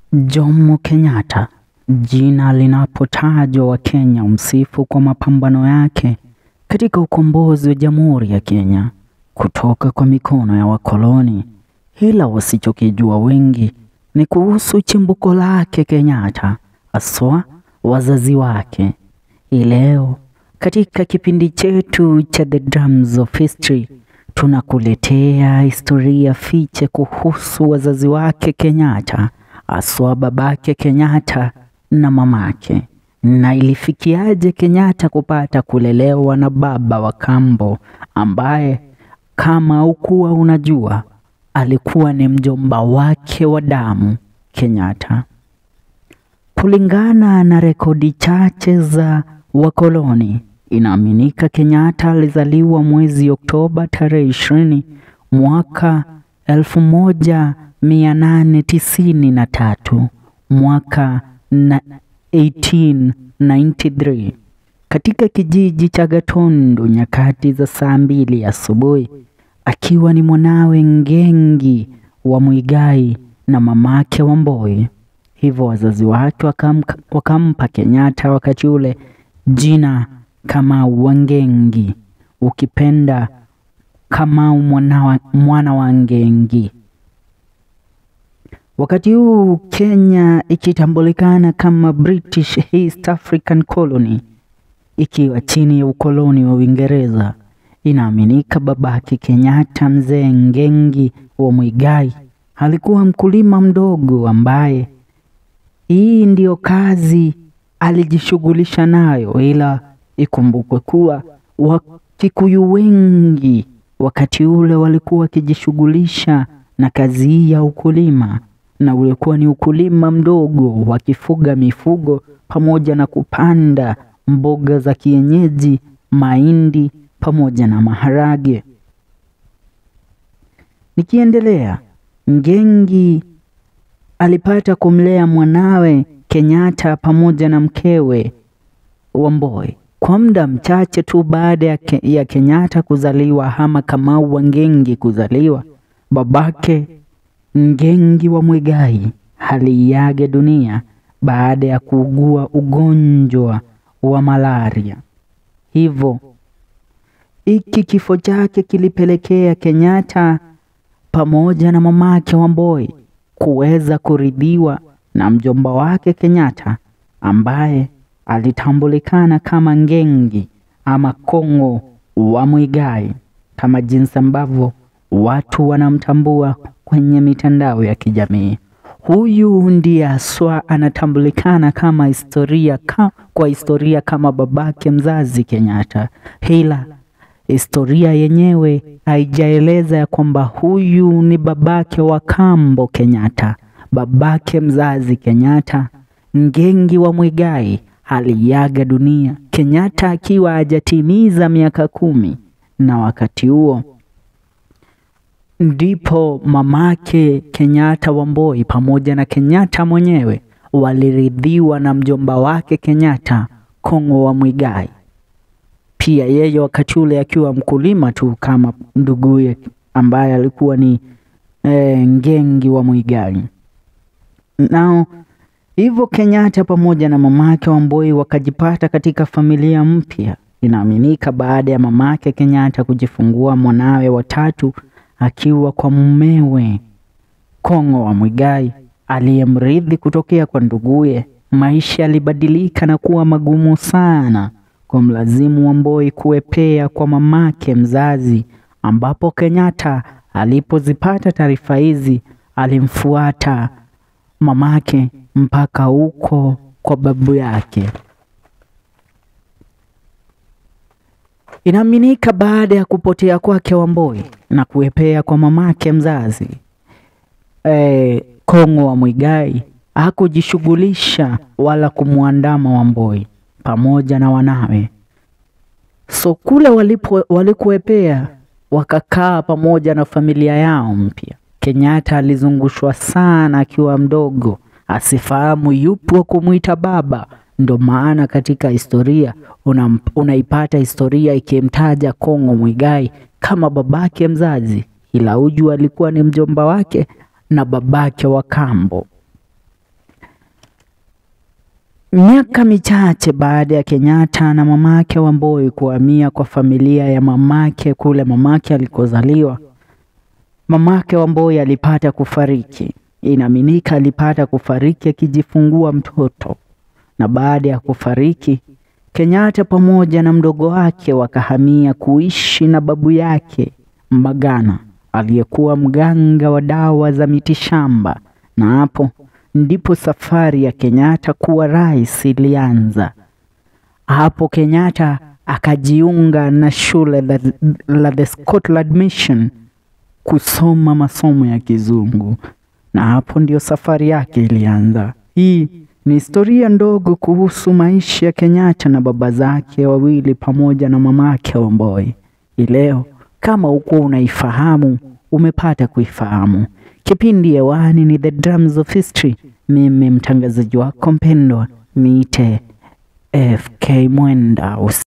Jomo Kenyatta, jina linapotajwa Wakenya humsifu kwa mapambano yake katika ukombozi wa Jamhuri ya Kenya kutoka kwa mikono ya wakoloni. Ila wasichokijua wengi ni kuhusu chimbuko lake Kenyatta, haswa wazazi wake. Hii leo katika kipindi chetu cha The Drums of History tunakuletea historia fiche kuhusu wazazi wake Kenyatta, haswa babake Kenyatta na mamake, na ilifikiaje Kenyatta kupata kulelewa na baba wa kambo ambaye kama ukuwa unajua alikuwa ni mjomba wake wa damu Kenyatta. Kulingana na rekodi chache za wakoloni, inaaminika Kenyatta alizaliwa mwezi Oktoba tarehe ishirini mwaka elfu moja mia nane tisini na tatu mwaka na 1893 katika kijiji cha Gatundu nyakati za saa mbili asubuhi, akiwa ni mwanawe Ngengi wa Muigai na mamake Wamboi. Hivyo wazazi wake wakamka, wakampa Kenyatta wakati ule jina Kamau Wangengi, ukipenda Kamau mwana wa, mwana wa Ngengi. Wakati huu Kenya ikitambulikana kama British East African Colony, ikiwa chini ya ukoloni wa Uingereza. Inaaminika babake Kenyatta, mzee Ngengi wa Muigai, alikuwa mkulima mdogo ambaye hii ndiyo kazi alijishughulisha nayo, ila ikumbukwe kuwa Wakikuyu wengi wakati ule walikuwa wakijishughulisha na kazi hii ya ukulima, na ulikuwa ni ukulima mdogo wakifuga mifugo pamoja na kupanda mboga za kienyeji, mahindi pamoja na maharage. Nikiendelea, Ngengi alipata kumlea mwanawe Kenyatta pamoja na mkewe Wamboi kwa muda mchache tu baada ya, ke, ya Kenyatta kuzaliwa ama Kamau wa Ngengi kuzaliwa, babake Ngengi wa Muigai aliiaga dunia baada ya kuugua ugonjwa wa malaria. Hivyo hiki kifo chake kilipelekea Kenyatta pamoja na mamake Wamboi kuweza kuridhiwa na mjomba wake Kenyatta ambaye alitambulikana kama Ngengi ama Kong'o wa Muigai kama jinsi ambavyo watu wanamtambua kwenye mitandao ya kijamii. Huyu ndiye haswa anatambulikana kama historia ka, kwa historia kama babake mzazi Kenyatta, ila historia yenyewe haijaeleza ya kwamba huyu ni babake wa kambo Kenyatta. Babake mzazi Kenyatta, Ngengi wa Muigai, aliaga dunia Kenyatta akiwa hajatimiza miaka kumi, na wakati huo ndipo mamake Kenyatta Wamboi pamoja na Kenyatta mwenyewe waliridhiwa na mjomba wake Kenyatta Kong'o wa Muigai. Pia yeye wakati ule akiwa mkulima tu kama nduguye ambaye alikuwa ni e, Ngengi wa Muigai. Nao hivyo Kenyatta pamoja na mamake Wamboi wakajipata katika familia mpya. Inaaminika baada ya mamake Kenyatta kujifungua mwanawe watatu akiwa kwa mumewe Kong'o wa Muigai aliyemrithi kutokea kwa nduguye, maisha yalibadilika na kuwa magumu sana kwa mlazimu Wamboi kuepea kwa mamake mzazi, ambapo Kenyatta alipozipata taarifa hizi alimfuata mamake mpaka huko kwa babu yake. Inaaminika baada ya kupotea kwake Wamboi na kuepea kwa mamake mzazi e, Kong'o wa Muigai hakujishughulisha wala kumwandama Wamboi pamoja na wanawe. So kule walipo walikuepea wakakaa pamoja na familia yao mpya. Kenyatta alizungushwa sana akiwa mdogo, asifahamu yupo wa kumwita baba. Ndo maana katika historia una, unaipata historia ikimtaja Kong'o Muigai kama babake mzazi, ila uju alikuwa ni mjomba wake na babake wa kambo. Miaka michache baada ya Kenyatta na mamake Wamboi kuhamia kwa familia ya mamake kule mamake alikozaliwa, mamake Wamboi alipata kufariki. Inaaminika alipata kufariki akijifungua mtoto, na baada ya kufariki Kenyatta pamoja na mdogo wake wakahamia kuishi na babu yake Mbagana aliyekuwa mganga wa dawa za mitishamba, na hapo ndipo safari ya Kenyatta kuwa rais ilianza. Hapo Kenyatta akajiunga na shule la, la The Scotland Mission kusoma masomo ya Kizungu, na hapo ndio safari yake ilianza. Hii ni historia ndogo kuhusu maisha ya Kenyatta na baba zake wawili pamoja na mamake Wamboi. Ileo kama ukuwa unaifahamu umepata kuifahamu. Kipindi hewani ni The Drums of History. Mimi mtangazaji wako mpendwa niite FK Mwenda.